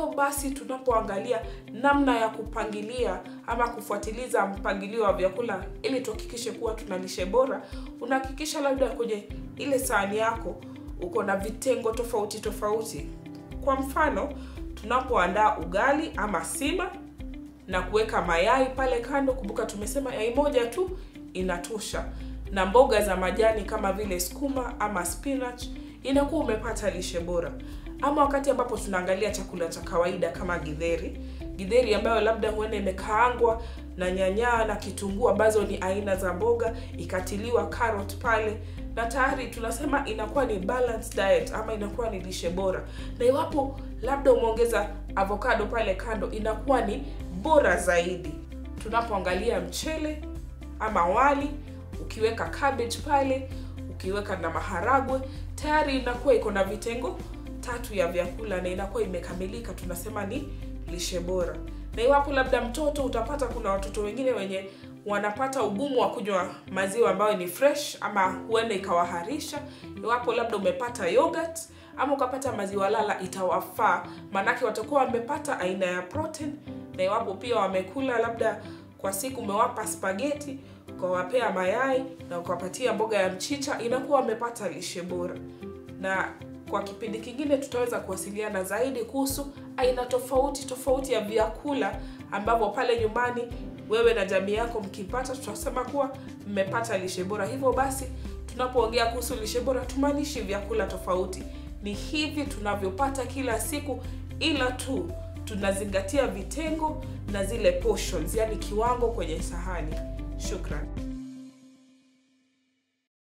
hivyo basi tunapoangalia namna ya kupangilia ama kufuatiliza mpangilio wa vyakula ili tuhakikishe kuwa tuna lishe bora unahakikisha labda kwenye ile sahani yako uko na vitengo tofauti tofauti kwa mfano tunapoandaa ugali ama sima na kuweka mayai pale kando kumbuka tumesema yai moja tu inatosha na mboga za majani kama vile skuma ama spinach inakuwa umepata lishe bora ama wakati ambapo tunaangalia chakula cha kawaida kama githeri githeri ambayo labda huenda imekaangwa na nyanyaa na kitunguu ambazo ni aina za mboga ikatiliwa carrot pale na tayari tunasema inakuwa ni balanced diet ama inakuwa ni lishe bora na iwapo labda umeongeza avocado pale kando inakuwa ni bora zaidi tunapoangalia mchele ama wali ukiweka cabbage pale ukiweka na maharagwe tayari inakuwa iko na vitengo tatu ya vyakula na inakuwa imekamilika tunasema ni lishe bora na iwapo labda mtoto utapata kuna watoto wengine wenye wanapata ugumu wa kunywa maziwa ambayo ni fresh ama huenda ikawaharisha iwapo labda umepata yogurt ama ukapata maziwa lala itawafaa maanake watakuwa wamepata aina ya protein na iwapo pia wamekula labda kwa siku umewapa spageti ukawapea mayai na ukawapatia mboga ya mchicha inakuwa wamepata lishe bora na kwa kipindi kingine tutaweza kuwasiliana zaidi kuhusu aina tofauti tofauti ya vyakula ambavyo pale nyumbani wewe na jamii yako mkipata tutasema kuwa mmepata lishe bora hivyo basi tunapoongea kuhusu lishe bora tumaanishi vyakula tofauti ni hivi tunavyopata kila siku ila tu tunazingatia vitengo na zile portions yani kiwango kwenye sahani shukran